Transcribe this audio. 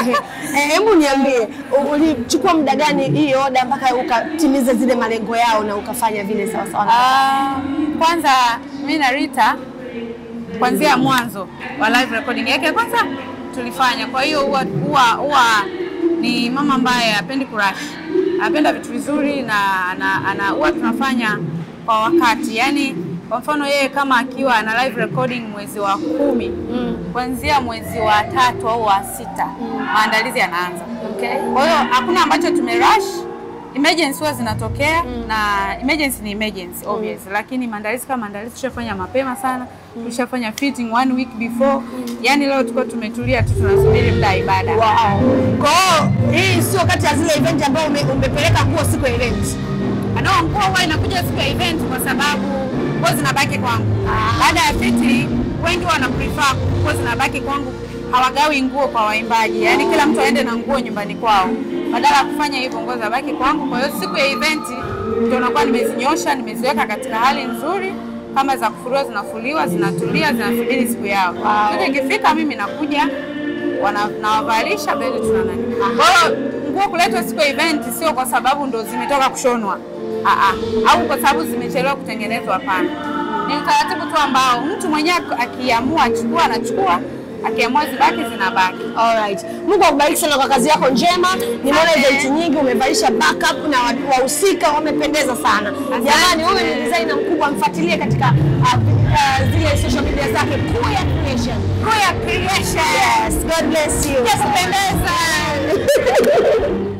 Eh, Hebu niambie, u- ulichukua muda gani hii oda mpaka ukatimiza zile malengo yao na ukafanya vile sawa sawa? Ah, kwanza mimi na Rita kuanzia mwanzo wa live recording yake kwanza tulifanya. Kwa hiyo huwa huwa huwa ni mama ambaye hapendi kurash, anapenda vitu vizuri na ana, ana huwa tunafanya kwa wakati. Yaani kwa mfano yeye kama akiwa ana live recording mwezi wa kumi kuanzia mwezi wa tatu au wa sita maandalizi yanaanza. Okay. Kwa hiyo hakuna ambacho tumerush. Emergency huwa zinatokea na emergency ni emergency obvious, lakini maandalizi kama maandalizi tushafanya mapema sana, tushafanya fitting one week before. Yani leo tulikuwa tumetulia tu tunasubiri muda wa ibada. Wow. Kwa hiyo hii sio kati ya zile event ambayo ume, umepeleka nguo siku ya event. No, nguo huwa inakuja siku ya event kwa sababu nguo zinabaki kwangu. Baada ya fitting wengi wana prefer nguo zinabaki kwangu, hawagawi nguo kwa waimbaji, yaani kila mtu aende na nguo nyumbani kwao. Badala ya kufanya hivyo, nguo zinabaki kwangu. Kwa hiyo siku ya event ndio nakuwa nimezinyosha, nimeziweka katika hali nzuri, kama za kufuliwa zinafuliwa, zinatulia, zinasubiri siku yao. Wow. Ikifika mimi nakuja wana- nawavalisha then tuna nani. Kwa hiyo nguo kuletwa siku ya event sio kwa sababu ndo zimetoka kushonwa Aa, au kwa sababu zimechelewa kutengenezwa. Hapana, ni utaratibu tu ambao mtu mwenyewe akiamua achukua anachukua, akiamua zibaki zinabaki. Alright. Mungu akubariki sana kwa kazi yako njema. Nimeona Asante. event nyingi umevalisha backup na wa- wahusika wamependeza sana. Jamani, huyu ni designer mkubwa, mfuatilie katika uh, uh, zile social media zake Kuya Creation. Kuya Creation. Yes, God bless you. Kupendeza.